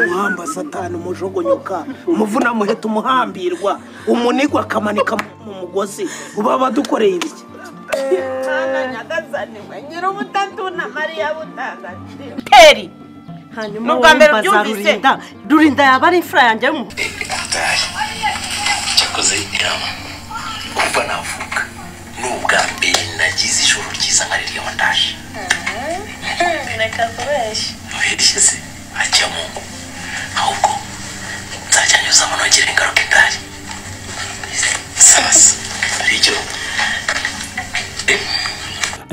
umuhamba satani umujogonyoka umuvuna muheta umuhambirwa umunigwa akamanika mu mugozi uba badukoreye ibiki heri hanyuma Ni ubwa mbere wowe mbaza ubyumvise? rurinda rurinda yaba ari imfura yanjye yo mu irangaye cyakoze irama kuva navuka ni ubwa mbere nagize ijoro ryiza nka ririya ndaje reka kubeshya wishyize ajya mu ngo ahubwo nzajya nyuzamo nongere ingaruka indari sasa hari icyo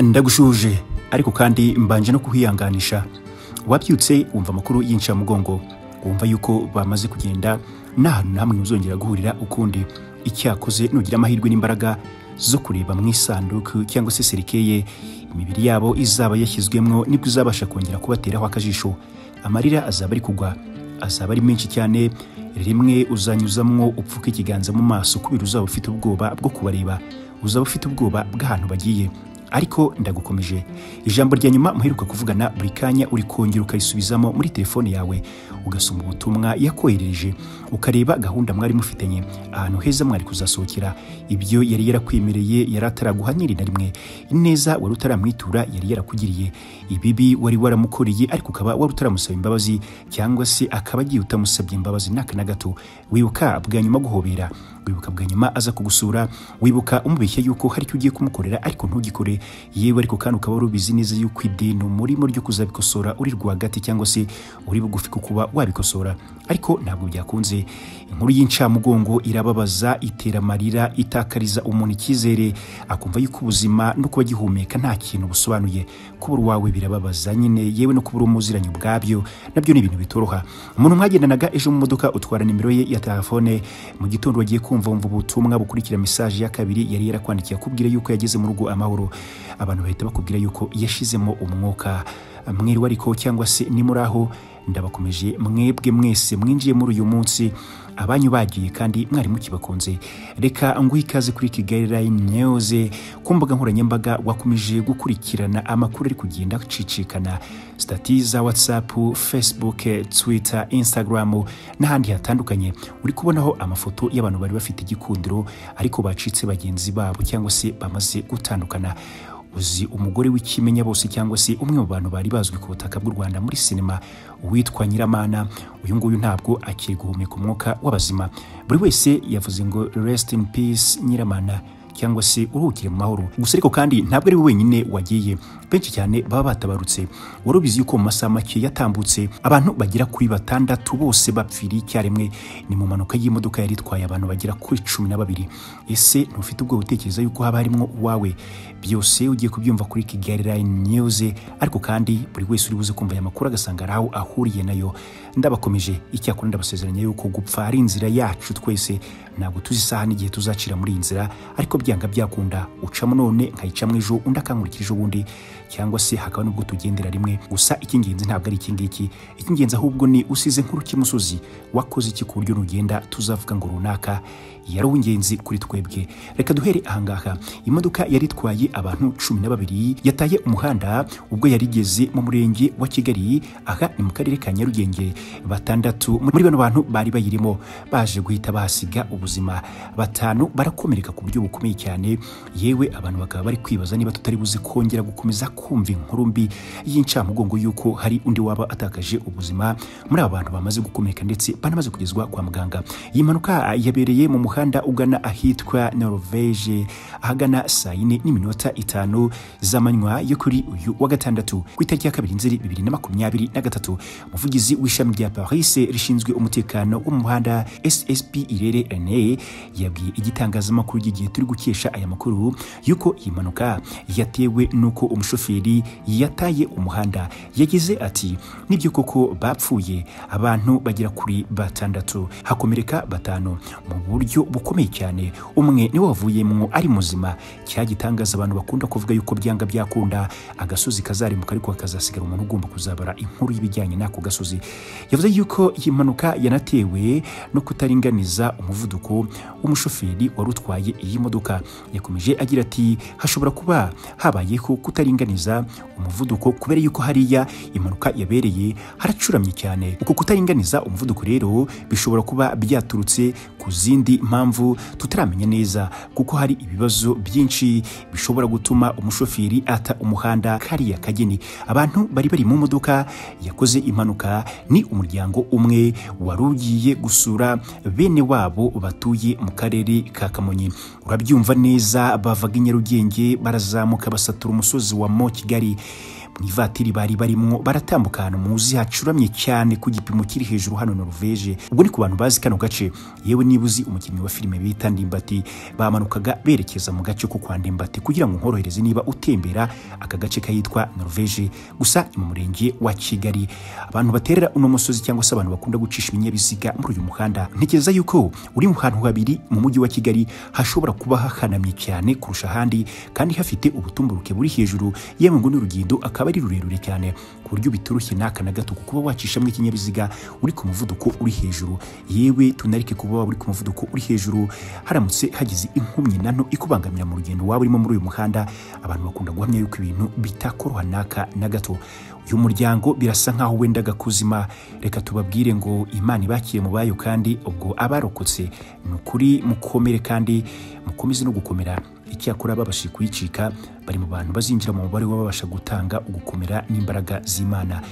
ndagushuje ariko kandi mbanje no kuhiyanganisha wabyutse wumva amakuru y'incamugongo wumva yuko bamaze kugenda nta hantu na hamwe muzongera guhurira ukundi icyakoze nugira amahirwe n'imbaraga zo kureba mu isanduku cyangwa se serikeye imibiri yabo izaba yashyizwemwo nibwo uzabasha kongera kubateraho akajisho amarira azaba ari kugwa azaba ari menshi cyane rimwe uzanyuzamwo upfuka ikiganza mu maso kubera uzaba ufite ubwoba bwo kubareba uzaba ufite ubwoba bw'ahantu bagiye ariko ndagukomeje ijambo rya nyuma muheruka kuvugana buri kanya uri kongera ukayisubizamo muri telefone yawe ugasoma ubutumwa yakoherereje ukareba gahunda mwari mufitanye ahantu heza mwari kuzasohokera ibyo yari yarakwemereye yari ataraguha nyirina rimwe ineza wari utaramwitura yari yarakugiriye ibibi wari waramukoreye ariko ukaba wari utaramusaba imbabazi cyangwa se akaba agiye utamusabye imbabazi n'aka na gato wibuka bwa nyuma guhobera wibuka bwa nyuma aza kugusura wibuka umubeshya yuko hari icyo ugiye kumukorera ariko ntugikore yewe ariko kandi ukaba wari ubizi neza yuko ideni umurimo ryo kuzabikosora uri rwagati cyangwa se uri bugufi ku kuba wabikosora ariko ntabwo byakunze inkuru y'incamugongo irababaza itera amarira itakariza umuntu icyizere akumva yuko ubuzima no kuba agihumeka nta kintu busobanuye kubura uwawe birababaza nyine yewe no kubura umuziranye ubwabyo nabyo ni ibintu bitoroha umuntu mwagendanaga ejo mu modoka utwara nimero ye ya telefone mu gitondo wagiye kumva wumva ubutumwa bukurikira mesaje ya kabiri yari yarakwandikiye akubwira yuko yageze mu rugo amahoro abantu bahita bakubwira yuko yashizemo umwuka mwiriwe ariko cyangwa se ni muri aho ndabakomeje mwebwe mwese mwinjiye muri uyu munsi abanyu bagiye kandi mwari mukibakunze reka nguhe ikaze kuri kigali line news ku mbuga nkoranyambaga wakomeje gukurikirana amakuru ari kugenda acicikana stati za whatsapp facebook twitter instagram n'ahandi hatandukanye uri kubonaho amafoto y'abantu bari bafite igikundiro ariko bacitse bagenzi babo cyangwa se bamaze gutandukana uzi umugore w'ikimenya bose cyangwa se umwe mu bantu bari bazwi ku butaka bw'u Rwanda muri sinema witwa Nyiramana uyu nguyu ntabwo akiri guhumeka umwuka w'abazima buri wese yavuze ngo rest in peace Nyiramana cyangwa se uruhukire mu mahoro gusa ariko kandi ntabwo ari we wenyine wagiye benshi cyane baba batabarutse wari ubizi yuko mu masaha make yatambutse abantu bagera kuri batandatu bose bapfiriye icyarimwe ni mu mpanuka y'imodoka yari itwaye abantu bagera kuri cumi na babiri ese ntufite ubwoba utekereza yuko haba harimo uwawe byose ugiye kubyumva kuri kigali line news ariko kandi buri wese uri buze kumva aya makuru agasanga hari aho ahuriye nayo ndabakomeje icyakora ndabasezeranya yuko gupfa ari inzira yacu twese ntabwo tuzi isaha n'igihe tuzacira muri iyi nzira ariko byanga byakunda ucamo none nkayicamo ejo undi akankurikira ejo bundi cyangwa se hakaba n'ubwo tugendera rimwe gusa icy'ingenzi ntabwo ari iki ngiki icy'ingenzi ahubwo ni usize nkuru cy'imusozi wakoze iki ku buryo nugenda tuzavuga ngo runaka yari uw'ingenzi kuri twebwe reka duhere ahangaha imodoka yari itwaye abantu cumi na babiri yataye umuhanda ubwo yari igeze mu murenge wa kigali aha ni mu karere ka nyarugenge batandatu muri bano bantu bari bayirimo baje guhita bahasiga ubuzima batanu barakomereka ku buryo bukomeye cyane yewe abantu bakaba bari kwibaza niba tutari buze kongera gukomeza kumva inkuru mbi y'incamugongo y'uko hari undi waba atakaje ubuzima muri aba bantu bamaze gukomereka ndetse banamaze kugezwa kwa muganga iyi mpanuka yabereye mu muhanda ugana ahitwa norvege ahagana saa yine n'iminota itanu z'amanywa yo kuri uyu wa gatandatu ku itariki ya kabiri nzeri bibiri na makumyabiri na gatatu umuvugizi w'ishami rya paris rishinzwe umutekano wo mu muhanda ssp irere rene yabwiye igitangazamakuru ry'igihe turi gukesha aya makuru yuko iyi mpanuka yatewe n'uko umushoferi yataye umuhanda yagize ati nibyo koko bapfuye abantu bagera kuri batandatu hakomereka batanu mu buryo bukomeye cyane umwe niwe wavuyemwo ari muzima cya gitangaza abantu bakunda kuvuga yuko byanga byakunda agasozi kazaremuka ariko hakazasigara umuntu ugomba kuzabara inkuru y'ibijyanye n'ako gasozi yavuze yuko iyi mpanuka yanatewe no kutaringaniza umuvuduko w'umushoferi wari utwaye iyi modoka mpanuka yakomeje agira ati hashobora kuba habayeho kutaringaniza umuvuduko kubera yuko hariya impanuka yabereye haracuramye cyane uko kutaringaniza umuvuduko rero bishobora kuba byaturutse ku zindi mpamvu tutaramenya neza kuko hari ibibazo byinshi bishobora gutuma umushoferi ata umuhanda kariya kageni abantu bari bari mu modoka yakoze impanuka ni umuryango umwe wari ugiye gusura bene wabo batuye mu karere ka kamonyi urabyumva neza bavaga i nyarugenge barazamuka basatura umusozi wa mo kigali mu ivatiri bari barimo baratambuka ahantu muzi hacuramye cyane ku gipimo kiri hejuru hano noruveje ubwo ni ku bantu bazi kano gace yewe niba uzi umukinnyi wa filime bita ndimbati bamanukaga berekeza mu gace ko kwa ndimbati kugira ngo nkorohereze niba utembera aka gace kahitwa noruveje gusa ni mu murenge wa kigali abantu baterera uno musozi cyangwa se abantu bakunda gucisha ibinyabiziga muri uyu muhanda ntekereza yuko uri mu hantu habiri mu mujyi wa kigali hashobora kuba hahanamye cyane kurusha ahandi kandi hafite ubutumburuke buri hejuru yewe ngo n'urugendo akaba ari rurerure cyane ku buryo biturushye n'aka na gato kuba wacishamo ikinyabiziga uri ku muvuduko uri hejuru yewe tunarike kuba waba uri ku muvuduko uri hejuru haramutse hagize inkumyi nano ikubangamira mu rugendo waba urimo muri uyu muhanda abantu bakunda guhamya yuko ibintu bitakoroha n'aka na gato uyu muryango birasa nkaho wenda gakuzima reka tubabwire ngo imana ibakire mu bayo kandi ubwo abarokotse ni ukuri mukomere kandi mukomeze no gukomera icyakora babashije kuyicika bari mu bantu bazinjira mu mubare w'ababasha gutanga ugukomera n'imbaraga z'imana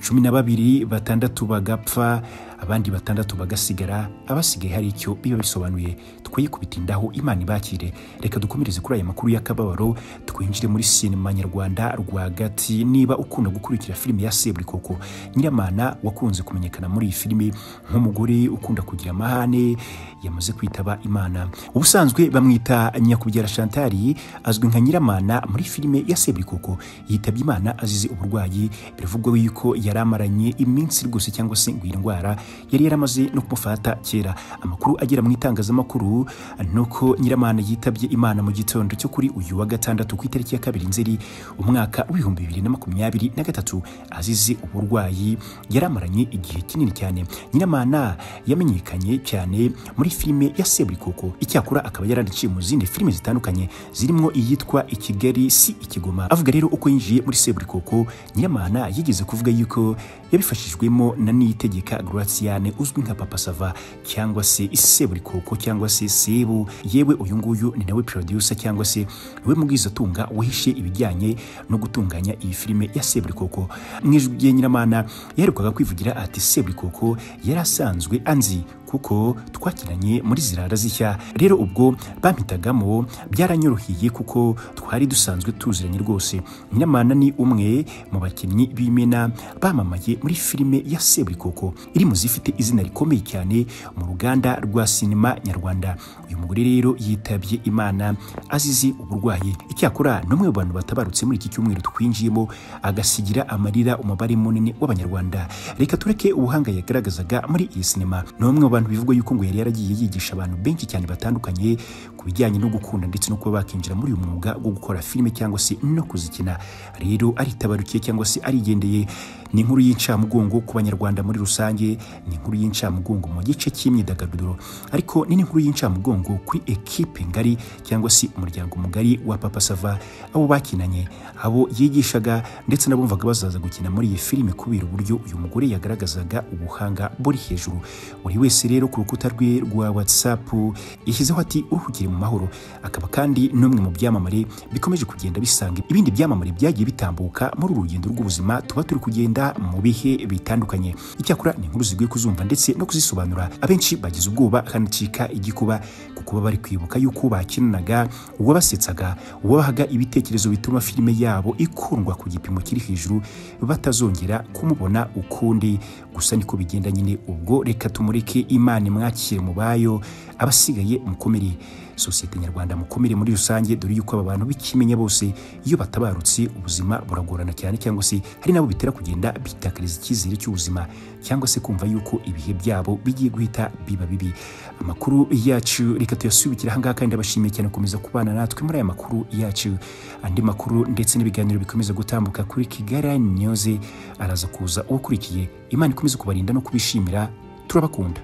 cumi na babiri batandatu bagapfa abandi batandatu bagasigara abasigaye hari icyo biba bisobanuye tukwiye kubitindaho imana ibakire reka dukomereze kuri aya makuru y'akababaro twinjire muri sinema nyarwanda rwagati niba ukunda gukurikira filime ya seburikoko nyiramana wakunze kumenyekana muri iyi filime nk'umugore ukunda kugira amahane yamaze kwitaba imana ubusanzwe bamwita nyakubyara shantari azwi nka nyiramana muri filime ya seburikoko yitabye imana azize uburwayi biravugwa yuko yari amaranye iminsi rwose cyangwa se ngo iyi ndwara yari yaramaze no kumufata kera amakuru agera mu itangazamakuru ni uko nyiramana yitabye imana mu gitondo cyo kuri uyu wa gatandatu ku itariki ya kabiri nzeri umwaka w'ibihumbi bibiri na makumyabiri na gatatu azize uburwayi yari amaranye igihe kinini cyane nyiramana yamenyekanye cyane muri filime ya seburikoko icyakora akaba yaranaciye mu zindi filime zitandukanye zirimo iyitwa i kigali si ikigoma avuga rero uko yinjiye muri seburikoko nyiramana yigeze kuvuga yuko yabifashijwemo na niyitegeka Graciane uzwi nka Papa Sava cyangwa se Seburikoko cyangwa se Sebu yewe uyu nguyu ni nawe producer cyangwa se niwe mubwizatunga wahishe ibijyanye no gutunganya iyi filime ya Seburikoko mu ijwi rye Nyiramana yaherukaga kwivugira ati Seburikoko yari asanzwe anzi kuko twakinanye muri zirara zishya rero ubwo bampitagamo byaranyorohiye kuko twari dusanzwe tuziranye rwose Nyiramana ni umwe mu bakinnyi b'imena bamamaye muri filime ya Seburikoko iri mu zifite izina rikomeye cyane mu ruganda rwa sinema nyarwanda uyu mugore rero yitabye imana azize uburwayi icyakora n'umwe mu bantu batabarutse muri iki cyumweru twinjiyemo agasigira amarira umubare munini w'abanyarwanda reka tureke ubuhanga yagaragazaga muri iyi sinema ni umwe mu bantu bivugwa yuko ngo yari yaragiye yigisha abantu benshi cyane batandukanye ku bijyanye no gukunda ndetse no kuba bakinjira muri uyu mwuga wo gukora filime cyangwa se no kuzikina rero aritabarukiye cyangwa se arigendeye ni inkuru y'incamugongo ku banyarwanda muri rusange ni inkuru y'incamugongo mu gice cy'imyidagaduro ariko ni n'inkuru y'incamugongo kuri ekipe ngari cyangwa se umuryango mugari wa papa sava abo bakinanye abo yigishaga ndetse n'abumvaga bazaza gukina muri iyi filime kubera uburyo uyu mugore yagaragazaga ubuhanga buri hejuru buri wese rero ku rukuta rwe rwa whatsapp yashyizeho ati uruhukire mu mahoro akaba kandi n'umwe mu byamamare bikomeje kugenda bisanga ibindi byamamare byagiye bitambuka muri uru rugendo rw'ubuzima tuba turi kugenda kugenda mu bihe bitandukanye icyakora ni inkuru zigoye kuzumva ndetse no kuzisobanura abenshi bagize ubwoba hanacika igikuba kuko baba bari kwibuka yuko bakinanaga uwabasetsaga uwabahaga ibitekerezo bituma filime yabo ikundwa ku gipimo kiri hejuru batazongera kumubona ukundi gusa niko bigenda nyine ubwo reka tumureke imana imwakire mu bayo abasigaye mukomere sosiyete nyarwanda mukomere muri rusange dore yuko aba bantu bikimenya bose iyo batabarutse ubuzima buragorana cyane cyangwa se hari n'abo bitera kugenda bitakariza icyizere cy'ubuzima cyangwa se kumva yuko ibihe byabo bigiye guhita biba bibi amakuru yacu reka tuyasubikira aha ngaha kandi abashimiye cyane gukomeza kubana natwe muri aya makuru yacu andi makuru ndetse n'ibiganiro bikomeza gutambuka kuri kigali nyoze araza kuza uwo ukurikiye imana ikomeze kubarinda no kubishimira turabakunda